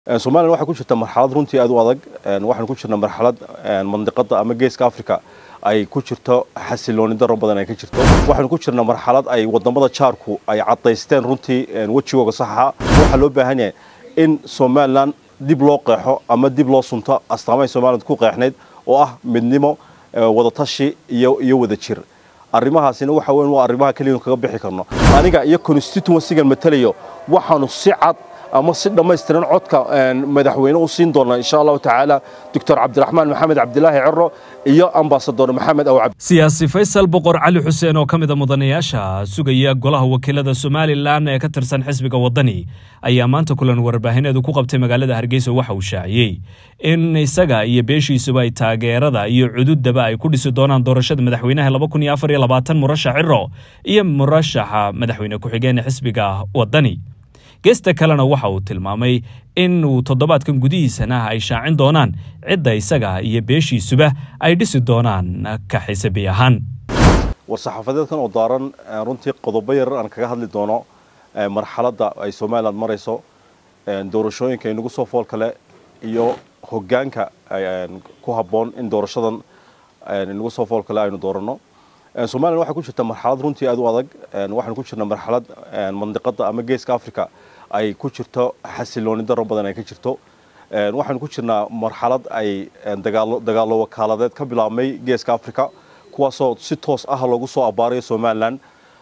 somalilan waxay ku jirta marxalad runtii aad u adag waxaan ku jirna marxalad mandiqada ama geeska africa ay ku jirto xasilooni daro badan ay ka jirto waxaanu ku jirna marxalad ay wadamada jaarku ay cadaysteen runtii wejigooga saxa waxaa loo baahan yahay in somalilan dib loo qeexo ama dib loo sunto astaamahay somaliland ku qeexnayd oo ah midnimo wadatashi iyo iyo wada jir arrimahaasina waxa weyn waa arrimaha keliya kaga bixi karno aniga iyo constituencygan matalayo waxaanu si cad ama si dhammaystiran codka madaxweyne u siin doona insha allahu tacaala doctor cabdiraxmaan maxamed cabdilaahi ciro iyo ambasador maxamed awcab siyaasi faysal boqor cali xuseen oo ka mid a mudanayaasha sugaya golaha wakiilada somalilan ee ka tirsan xisbiga waddani ayaa maanta kulan warbaahineedu ku qabtay magaalada hargeysa waxa uu shaaciyey in isaga iyo beeshiisuba ay taageerada iyo cududaba ay ku dhisi doonaan doorashada madaxweynaha laba kun iyo afar iyo labaatan murashax ciro iyo murashaxa madaxweyne ku-xigeen xisbiga waddani geesta kalena waxa uu tilmaamay in uu toddobaadkan gudihiisana ay shaacin doonaan cidda isaga iyo beeshiisuba ay dhisi doonaan ka xisabi ahaan war-saxaafadeedkan oo daaran runtii qodobo yarar aan kaga hadli doono marxaladda ay somalilan marayso doorashooyinka inagu soo fool kale iyo hogaanka ku habboon in doorashadan inagu soo fool kale aynu dooranno somalilan waxay ku jirta marxalad runtii aad u adag waxaanu ku jirna marxalad mandiqada ama geeska africa ay ku jirto xasilooni daro badan ay ka jirto waxaanu ku jirnaa marxalad ay dagaalo wakaaladeed ka bilaabmay geeska africa kuwaasoo si toos ah loogu soo abaarayo somalilan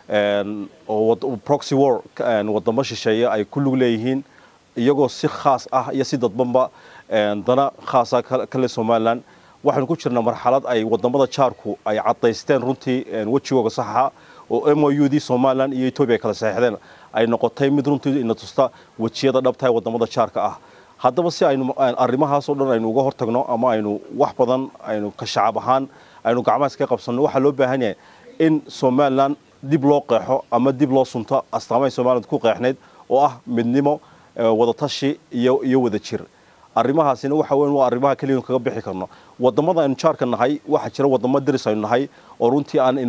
oo proxy war wadamo shisheeye ay ku lug leeyihiin iyagoo si khaas ah iyo si dadbanba dana khaasa kale somalilan waxaanu ku jirna marxalad ay wadamada jaarku ay cadaysteen runtii wejigooga saxa oo m o u dii somalilan iyo etoobiya ay kala saxeixdeen ay noqotay mid runtii ina tusta wejiyada dhabtahay wadamada jaarka ah haddaba si aynu arrimahaasoo dhan aynu uga hortagno ama aynu wax badan aynu ka shacab ahaan aynu gacmahaas ka qabsanno waxaa loo baahan yahay in somalilan dib loo qeexo ama dib loo sunto astaamahay somaliland ku qeexnayd oo ah midnimo wadatashi iyo iyo wada jir arrimahaasina waxa weyn waa arrimaha keliya kaga bixi karno wadamada aynu jaarka nahay waxaa jira wadamo deris aynu nahay oo runtii aan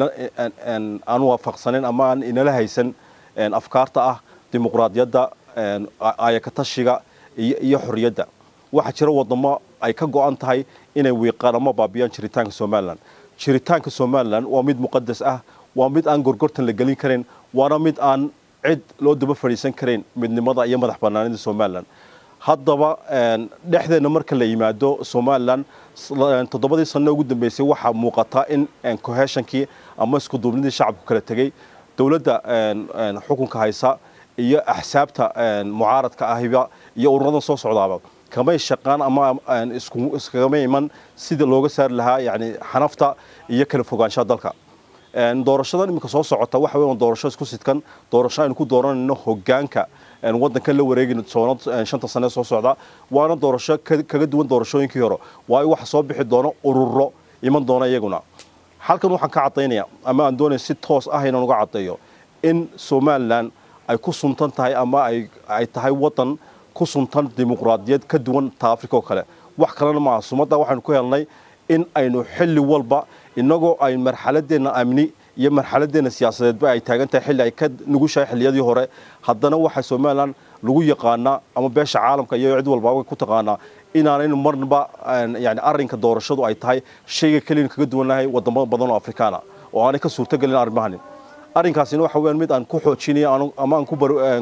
aan waafaqsanayn ama aan inala haysan afkaarta ah dimuqraadiyadda ayakatashiga iyo xorriyadda waxaa jira wadamo ay ka go-an tahay inay wiiqaan ama baabiyaan jiritaanka somalilan jiritaanka somalilan waa mid muqadas ah waa mid aan gorgortan la gelin karayn waana mid aan cid loo daba fadhiisan karayn midnimada iyo madax banaanida somalilan haddaba dhexdeena marka la yimaado somalilan toddobadii sano ugu dambeysay waxaa muuqata in coheeshonkii ama iskuduubnidii shacabku kala tegey dowladda xukunka haysa iyo axsaabta mucaaradka ahiba iyo ururadan soo socdaaba kamay shaqaan ama iskagama iman sida looga saari lahaa yani xanafta iyo kala fogaanshaha dalka doorashadan iminka soo socota waxa weyn doorasho isku sidkan doorasho aynu ku dooranayno hogaanka waddankan la wareegi doono shanta sane soo socda waana doorasho kaga duwan doorashooyinkii hore waayo waxa soo bixi doono ururo iman doona iyaguna halkan waxaan ka caddaynaya ama aan doonaya si toos ah inaan uga caddeeyo in somalilan ay ku suntan tahay ama ay tahay waddan ku suntan dimuqraadiyad ka duwan ta africa oo kale wax kalena maaha sumadda waxaynu ku helnay in aynu xilli walba inagoo ay marxaladeenna amni iyo marxaladeenna siyaasadeedba ay taagan tahay xilli ay ka nugushahay xilliyadii hore haddana waxaa somalilan lagu yaqaanaa ama beesha caalamka iyo cid walbaaba ku taqaanaa inaanaynu marnaba yani arrinka doorashadu ay tahay shayga keliyan kaga duwannahay wadamo badan oo afrikaana oo aanay ka suurtogelin arrimahani arrinkaasina waxa weyaan mid aan ku xoojinayo ama aan ku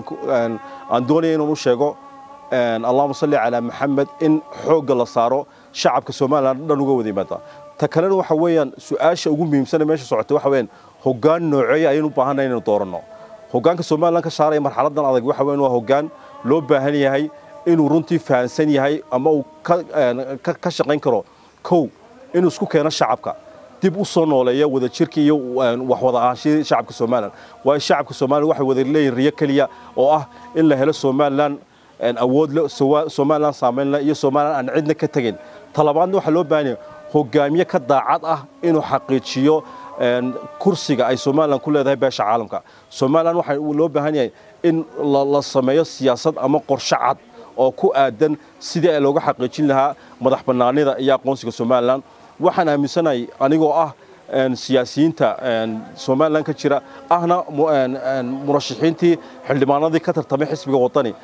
aan doonaya inaan u sheego allahuma salli calaa maxamed in xoogga la saaro shacabka somalilan dhan uga wada yimaada ta kalena waxa weeyaan su-aasha ugu muhiimsana meesha socotay waxa weeyaan hoggaan nooceeya ayaynu u baahanay inaynu dooranno hoggaanka somalilan ka saaraya marxaladan adag waxa weyan waa hoggaan loo baahan yahay inuu runtii fahansan yahay ama uu ka shaqayn karo kow inuu isku keeno shacabka dib u soo nooleeya wada jirka iyo wax wada ahaanshihii shacabka somalilan waayo shacabka somalilan waxay wada leeyihin riyo keliya oo ah in la helo somalilan awood le somalilan saamayn le iyo somalilan aan cidna ka tegin talabaadna waxaa loo baahan yahay hogaamiye ka daacad ah inuu xaqiijiyo kursiga ay somalilan ku leedahay beesha caalamka somalilan waxaa loo baahan yahay in la sameeyo siyaasad ama qorshe cad oo ku aadan sidii ay looga xaqiijin lahaa madax bannaanida iyo aqoonsiga somalilan waxaan aaminsanahay anigoo ah siyaasiyiinta somalilan ka jira ahna murashaxiintii xildhibaanadii ka tartamay xisbiga waddani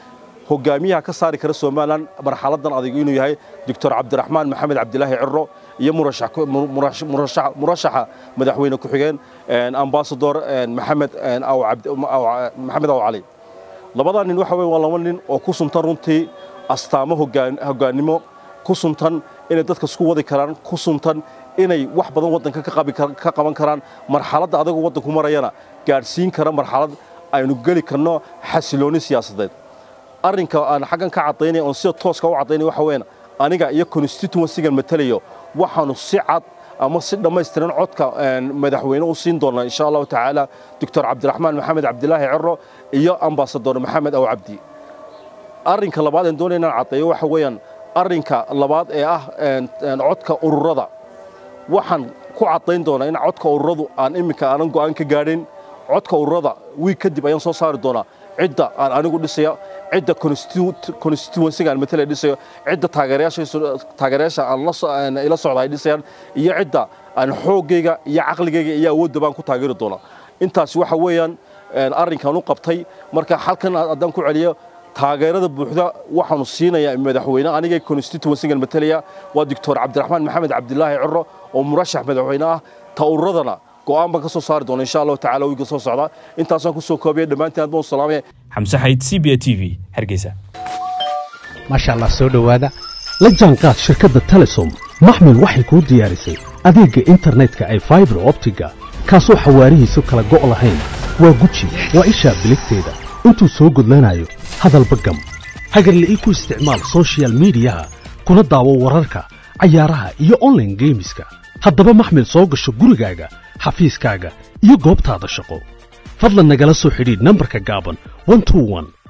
hogaamiyaha ka saari kara somalilan marxaladan adag inuu yahay doctor cabdiraxmaan maxamed cabdilaahi ciro iyo murashaxa madaxweyne ku-xigeen ambasador maxamed maxamed aw cali labadaa nin waxa weye waa laba nin oo ku suntan runtii astaamo hogaannimo ku suntan inay dadka isku wadi karaan ku suntan inay wax badan waddanka ka qaban karaan marxaladda adagu waddanku marayana gaadhsiin kara marxalad aynu geli karno xasilooni siyaasadeed arrinka aan xaggan ka caddaynaya oon sida tooska u caddaynaya waxa weeyaan aniga iyo constituencygan matalayo waxaanu si cad ama si dhammaystiran codka madaxweyne u siin doonaa insha allahu tacaala doctor cabdiraxmaan maxamed cabdilaahi ciro iyo ambasador maxamed aw cabdi arrinka labaad aan doonaya inaan caddeeyo waxa weeyaan arrinka labaad ee ah codka ururada waxaan ku caddayn doonaa in codka ururadu aan iminka aanan go'aan ka gaadhin codka ururada wiig kadib ayaan soo saari doonaa cidda aan anigu dhisaya cidda constituencyga aan matala dhisayo cidda taageerayaasha aan ila socda ay dhisayaan iyo cidda aan xooggayga iyo caqligayga iyo awoodda baan ku taageeri doonaa intaasi waxa weeyaan arrinkaan u qabtay marka halkan haddaan ku celiyo taageerada buuxda waxaanu siinayaa madaxweyne aniga constituencygan matalaya waa doctor cabdiraxmaan maxamed cabdilaahi ciro oo murashax madaxweyne ah ta ururadana go'aan baan ka soo saari doona insha allahu tacala wiiga soo socda intaasaan ku soo koobaya dhammaantiin aad baan u salaamaya xamse xayd c b a t v hargeysa maasha allah soo dhowaada la jaanqaad shirkadda telesom maxmil waxay kuu diyaarisay adeegga internetka ay faibar optiga kaasoo xawaarihiisu kala go' lahayn waa guji waa ishaa biligteeda intuu soo gudlanayo hadalba gam hagarle ii ku isticmaal sochial midiyaha kuna daawo wararka cayaaraha iyo onlaine geemiska haddaba maxmil soo gasho gurigaaga xafiiskaaga iyo goobtaada shaqo fadlan nagala soo xidhiidh nambarka gaaban